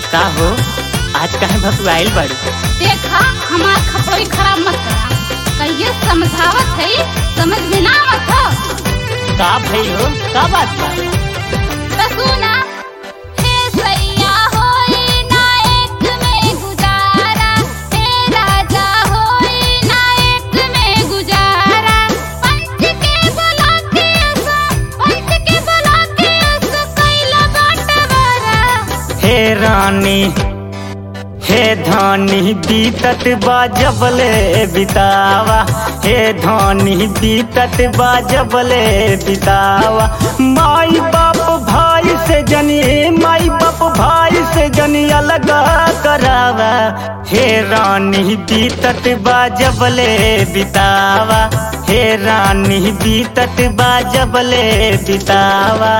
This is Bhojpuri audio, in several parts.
का हो आज काहे भकुआइल बाड़ू देखा हमार खपड़ी खराब मत करा कहिए समझावत है समझ में ना आवत हो का भइल हो का बात बा तो सुना हे सैया होई ना एक में गुजारा हे राजा होई ना एक में गुजारा पंच के बुला के उसो पंच के बुला के उसो कैला बटवारा हे रानी हे धानी बीतत बा जबले बितावा हे धानी बीतत बा जबले बितावा माई बाप भाई से जनी माई बाप भाई से जनी अलग करावा हे रानी बीतत बा जबले बितावा हे रानी बीतत बा जबले बितावा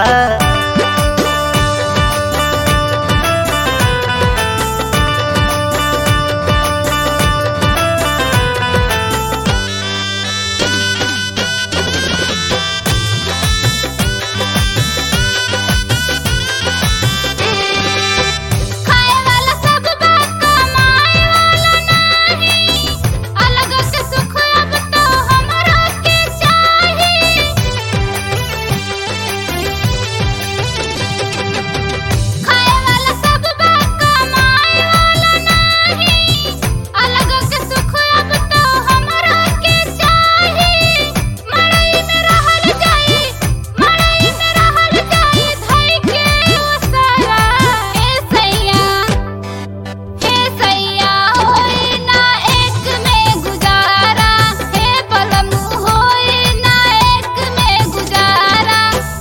खाए वाला सब बात कमाए वाला नाही अलग से सुख अब तो हमरा के चाही खाए वाला सब बात कमाए वाला नाही अलग से सुख अब तो हमरा के चाही मड़ई में रहल जाई मड़ई में रहल जाई धई के उसारा ए सैया हे सैया होई ना एक में गुजारा हे बलमु होई ना एक में गुजारा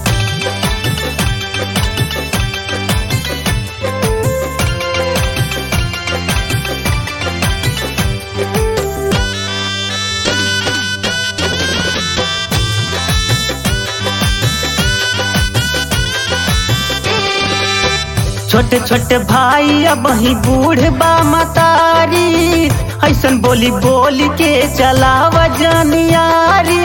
छोटे छोटे भाई अब ही बूढ़ बा मतारी ऐसन बोली बोली के चलावा जानियारी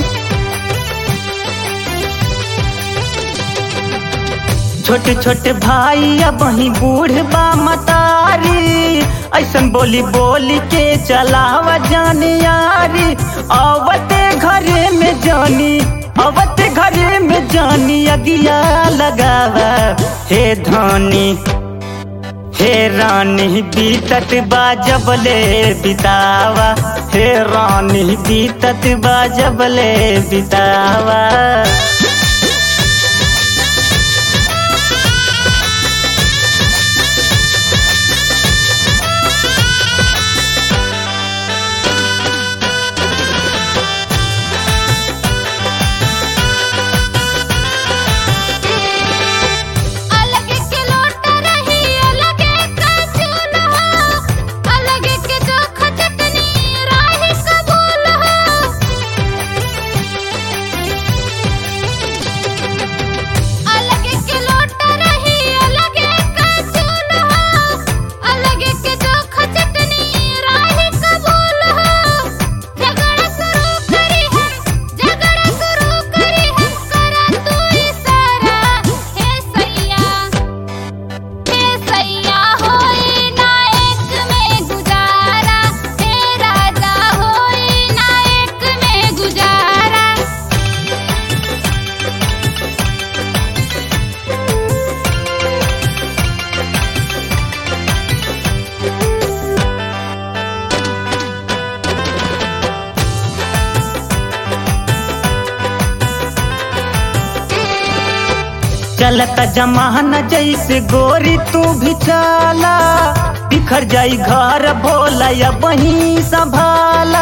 छोटे छोटे भाई अब ही बूढ़ बा मतारी ऐसन बोली बोली के चलावा जानियारी आवते घरे में जानी आवते घरे में जानी अगिया लगावा हे धानी हे रानी बीतत बा जबले बितावा हे रानी बीतत बा जबले बितावा अलग के लोट रही अलग का चूल्हा अलग के चोखा चटनी राही कबूल अलग के लोट रही अलग का चूल्हा अलग के चोखा चटनी राही कबूल झगड़ा शुरू करी हम झगड़ा शुरू करी हम करा तू इशारा हे सैया हे सैया होई ना एक में गुजारा हे राजा होई ना एक में गुजारा चलता जमाना जैसे गोरी तू भी चला बिखर जाई घर भोला या वहीं संभाला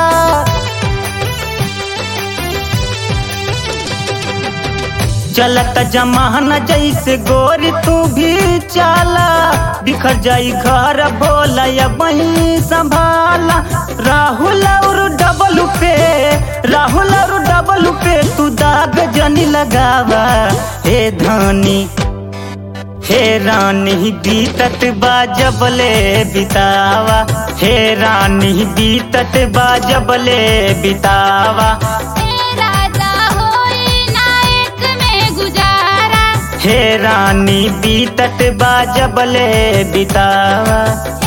चलता जमाना जैसे गोरी तू भी चला बिखर जाई घर भोला या वहीं संभाला राहुल और डबल पे राहुल और डबल पे तू दाग जनी लगावा हे धानी हे रानी बीतत बा जबले बितावा हे रानी बीतत बा जबले बितावा हे राजा होई ना एक में गुजारा हे रानी बीतत बा जबले बितावा